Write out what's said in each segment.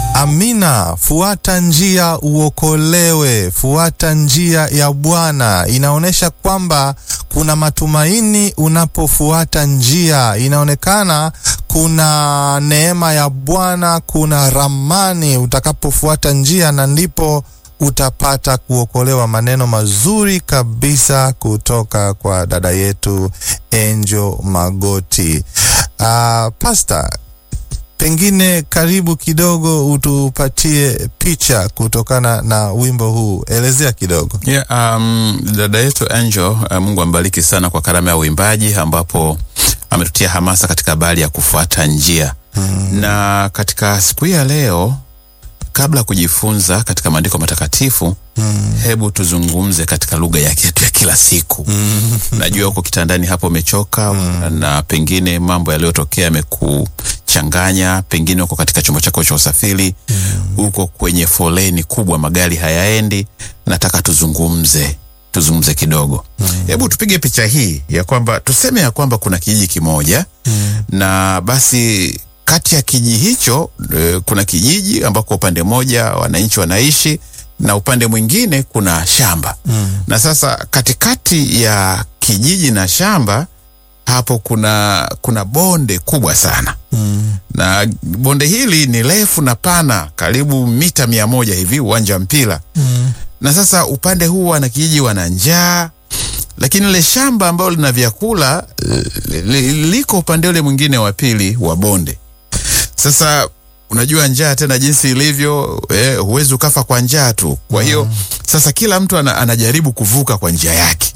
Amina. Fuata njia uokolewe, fuata njia ya Bwana. Inaonyesha kwamba kuna matumaini unapofuata njia, inaonekana kuna neema ya Bwana, kuna ramani utakapofuata njia, na ndipo utapata kuokolewa. Maneno mazuri kabisa kutoka kwa dada yetu Angel Magoti. Uh, Pastor, pengine karibu kidogo utupatie picha kutokana na wimbo huu, elezea kidogo. Yeah, um, dada yetu Angel, uh, Mungu ambariki sana kwa karama ya uimbaji ambapo ametutia hamasa katika habari ya kufuata njia hmm. Na katika siku hii ya leo, kabla ya kujifunza katika maandiko matakatifu hmm. hebu tuzungumze katika lugha yake yetu ya kila siku hmm. Najua uko kitandani hapo umechoka hmm. na pengine mambo yaliyotokea yamekuchanganya, pengine uko katika chombo chako cha usafiri hmm. uko kwenye foleni kubwa, magari hayaendi. Nataka tuzungumze tuzungumze kidogo hebu mm. tupige picha hii ya kwamba tuseme ya kwamba kuna kijiji kimoja mm. na basi kati ya kijiji hicho e, kuna kijiji ambako upande mmoja wananchi wanaishi na upande mwingine kuna shamba mm. na sasa katikati ya kijiji na shamba hapo kuna kuna bonde kubwa sana mm. na bonde hili ni refu na pana karibu mita mia moja hivi uwanja wa mpira mm na sasa upande huu wana kijiji wana njaa, lakini ile shamba ambalo lina vyakula liko upande ule mwingine wa pili wa bonde. Sasa unajua njaa tena jinsi ilivyo, eh, huwezi ukafa kwa njaa tu. Kwa hiyo mm. Sasa kila mtu ana, anajaribu kuvuka kwa njia yake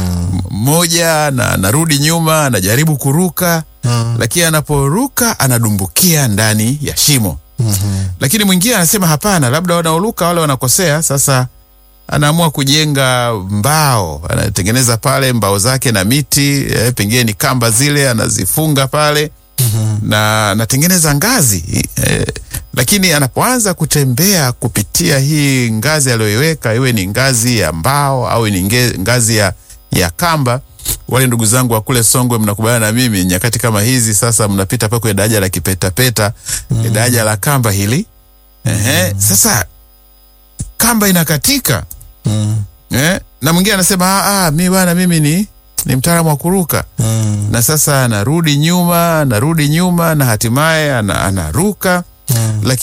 mmoja mm -hmm. na anarudi nyuma anajaribu kuruka mm. lakini anaporuka anadumbukia ndani ya shimo mm -hmm. lakini mwingine anasema hapana, labda wanaoruka wale wanakosea. Sasa anaamua kujenga mbao, anatengeneza pale mbao zake na miti eh, pengine ni kamba zile anazifunga pale mm -hmm. na anatengeneza ngazi eh, lakini anapoanza kutembea kupitia hii ngazi aliyoiweka, iwe ni ngazi ya mbao au ni ngazi ya, ya kamba, wale ndugu zangu wa kule Songwe mnakubaliana na mimi, nyakati kama hizi sasa mnapita pa kwenye daraja la kipetapeta mm -hmm. daraja la kamba hili ehe, mm -hmm. sasa kamba inakatika mm. eh? na mwingine anasema ah, mi bwana mimi ni, ni mtaalamu wa kuruka mm. na sasa anarudi nyuma anarudi nyuma na hatimaye anaruka mm. lakini